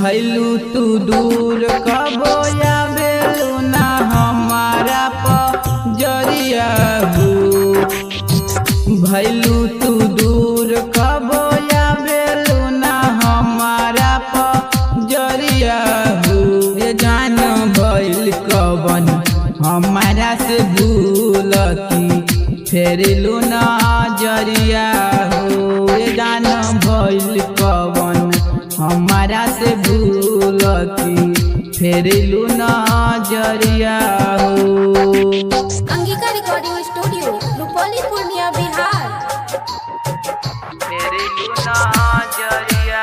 भैलू तू दूर कबो आवेलू ना हमारा पजरिया हो भैलू तू दूर कबो आवेलू ना हमारा पजरिया हो ये जान भैल कवन हमारा से भूलती फेरिलू ना जरिया हो ये जान भैल कवन हमारा से भूलती फेरिलू ना जरिया हो अंगिका रिकॉर्डिंग स्टूडियो रुपौली पूर्णिया बिहार फेरिलू ना जरिया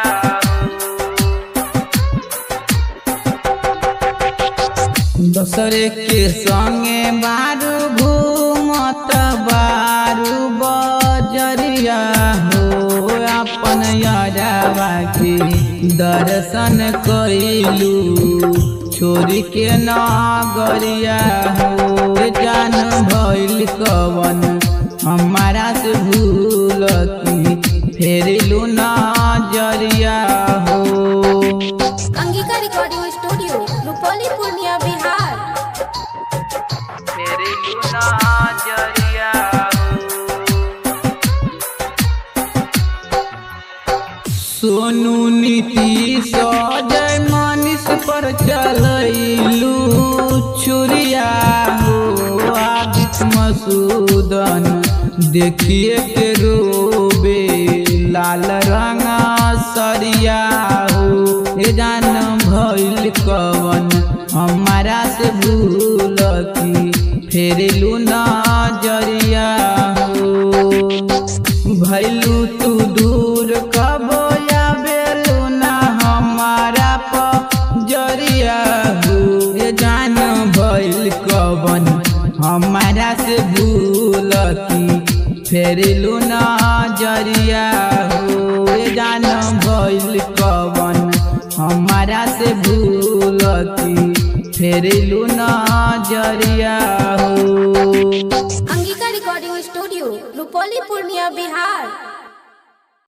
दोसरे के संगे बारू घूमत बारू बजरिया हो अपन यारावा के दर्शन कैलू छोरी के नगरिया हो जान भइल कवन हमारा से भूलती फेरिलू ना जरिया हो अंगिका रिकॉर्डिंग स्टूडियो रुपौली पूर्णिया बिहार मेरे गुना जरिया सोनू नीतीश जय मनीष पर चलैलू छुरिया हो आदित मसूदन देखिए के रोबे लाल रंग सरिया हो ए जान भइल कवन हमारा से भूलती फेरिलू ना जरिया हो भैलू तू दूर कबो आवेलू ना हमारा पजरिया हो ये जान भइल कवन हमारा से भूलती फेरिलू ना जरिया हो ये जान भइल कवन हमारा से भूलती फेरिलू ना जरिया हो अंगिका रिकॉर्डिंग स्टूडियो रुपौली पूर्णिया बिहार